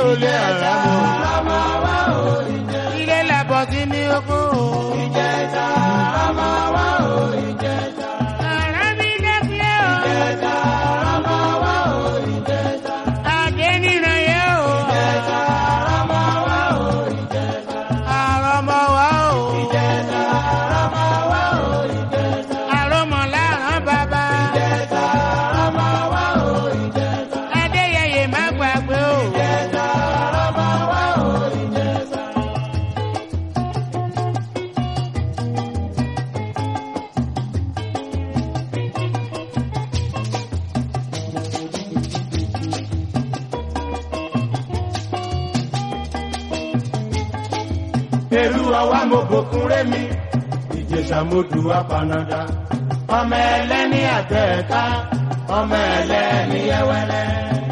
olè ara mọ. ilé làbọ̀ sí ní oko. ara mi dẹ́kulẹ̀ o. adé nínú yẹ o. àrọ̀mọ wa o. àrọ̀mọ làrán bàbá. adéyẹyẹ má gbàgbé o. Èrú ọwá mo bòkun rémi, ìjẹsà mo dù apanada. Ọmọ ẹlẹ́ni àtẹ̀ká, ọmọ ẹlẹ́ni yẹwẹlẹ.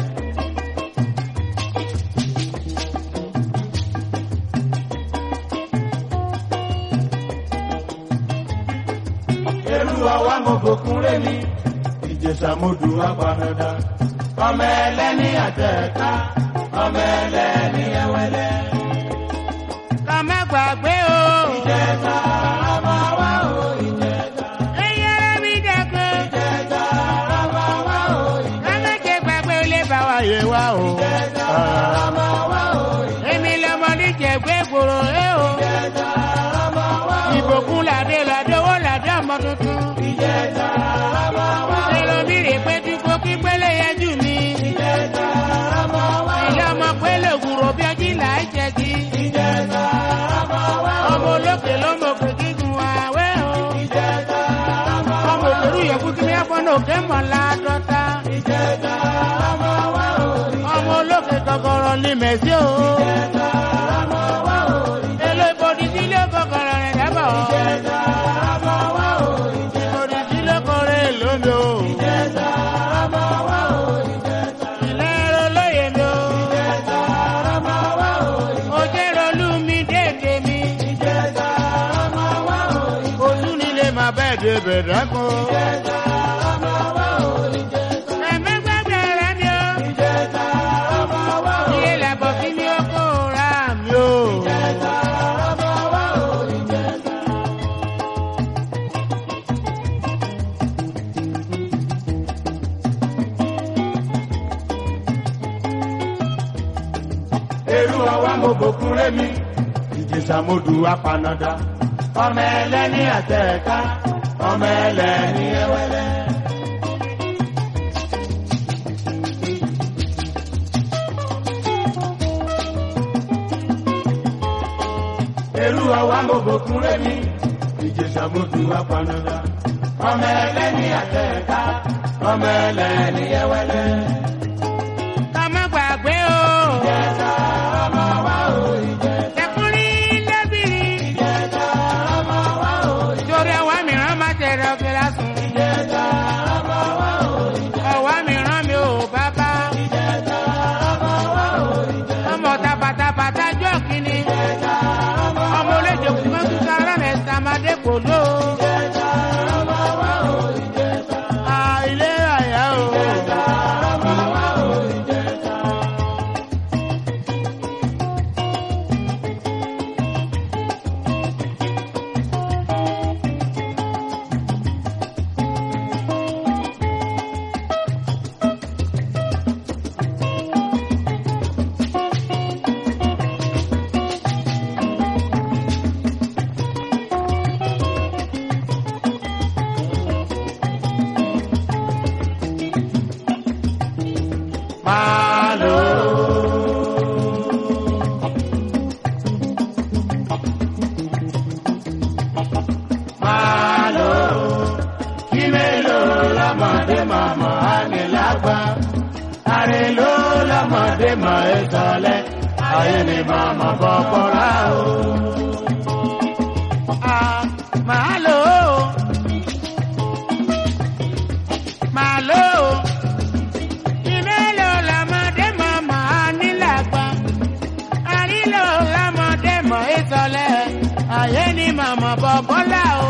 Èrú ọwá mo bòkun rémi, ìjẹsà mo dù apanada. Ọmọ ẹlẹ́ni àtẹ̀ká, ọmọ ẹlẹ́ni yẹwẹlẹ. ká má gbàgbé o. Ìjẹta ọmọ wa ò ìjẹta. ẹyẹ ara mi dẹ́kun. Ìjẹta ọmọ wa ò ìjẹta. ká má jẹ gbàgbé ilé bá wa yé wa o. ọmọ wa ò ìjẹta. èmi lọmọ níjẹ̀gbẹ́ gbòòrò ẹ o. Ìjẹta ọmọ wa ò ìbòkun làdé làdé owó làdé ọmọ tuntun. ìjẹta ọmọ wa ò ẹlòmí rè pé tí kò kí pélé yẹn jù mí. ìjẹta ọmọ wa ò ilé ọmọ pélé ògùrò bí ọjí là á jẹ kí. ìjẹta ọmọ wa ò ọmọ olókè ló mọ òkè gígùn àwẹ̀ o. ìjẹta ọmọ ọmọ òkèrú yẹ̀kú kí mi ẹ̀fọ́ náà òkè mọ̀ ládọ́ta. ìjẹta ọmọ wa ò ọmọ olókè gọgọrọ ní mẹ̀sí o. ìjẹta ọmọ wa ò èlò ìbòdì sí ilé gọgọrọ rẹ̀ dábọ̀. ìjẹta ọmọ wa ò ìbòdì sí ilé kọrẹ́ lómi o. ìjẹta ọmọ wa ò ìjẹta ilé ẹ̀rọ lóye mi o. ọmọ wa ò òjé rolú mi dédé mi. ìjẹta ọmọ wa ò ojú nílé máa bẹ́ẹ̀ dé bẹ̀rẹ̀ kọ́. ìjẹta ọmọ wa ò ìjẹta ẹ̀mí gbàgbé rẹ̀ mi o. ìjẹta ọmọ wa ò ilé làbọ̀ sí mi ó kó ra mi o. ìjẹta ọmọ wa ò ìjẹta. Èrú ọwá mo bòkun rémi, ìjẹsà mo dù apanada. Ọmọ ẹlẹ́ni àtẹ̀ká, ọmọ ẹlẹ́ni ẹwẹ́lẹ́. Èrú ọwá mo bòkun rémi, ìjẹsà mo dù apanada. Ọmọ ẹlẹ́ni àtẹ̀ká, ọmọ ẹlẹ́ni ẹwẹ́lẹ́. ká má gbàgbé o. Ìjẹta ọmọ wa ò ìjẹta. ẹkùnrin lẹ́bìrì. Ìjẹta ọmọ wa ò torí ọwọ́ mìíràn má tẹ̀rẹ̀ ọ̀kẹ́ lásùn. ìjẹta ọmọ wa ò ìjẹta. ọwọ́ mìíràn mi ò bàbá. Ìjẹta ọmọ wa ò ìjẹta. ọmọ tabatabata jọ kínní. Ìjẹta ọmọ ọmọ olóde kúmọ́ tún sára rẹ̀ sàmádé kò ló. ìjẹta ọmọ wa ò ìjẹta. à ilé àyà o. Ìjẹta ọmọ wa ò ìjẹta. Malo. Malo. Kí mélòó lọ́mọdé màmá ànilàgbà? Àrèló lọ́mọdé mọ̀ ẹ́ sọlẹ̀. Ayé ni màmá bọ̀ kọ́ra o. à màá lò ó. màá lò ó. ìmẹ́lò lọ́mọdé mọ̀ màá nílàgbà. àrílò lọ́mọdé mọ̀ ìsọ̀lẹ̀. ayé ni màmá bọ̀ bọ́lá o.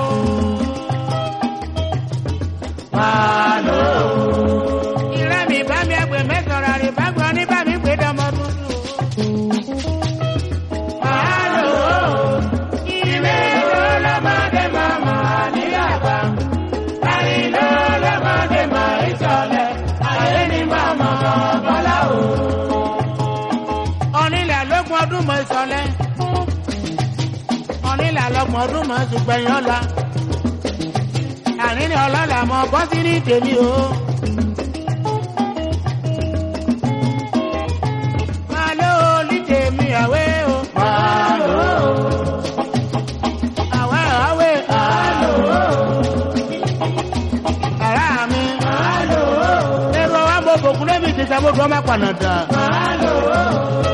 Malo. ìrẹ́ mi bá mi ẹgbẹ́ mẹ́sàn-án rẹ̀ bá gbọ́ ní bá mi gbé dánmọ́ tuntun. ọmọ ìsọlẹ̀ ọ̀nìlà lọ́gbọ̀n ọdún mọ̀ ṣùgbẹ́yìn ọ̀la àní ni ọlọ́lá mọ bọ́ sí ní tèmi o. máa ló ní tèmi àwé o. máa lò ó. àwẹ̀ àwẹ̀ ara mi. èrò wa mo bòkú lẹ́bi ti sábò dùn ọmọ pànàdà.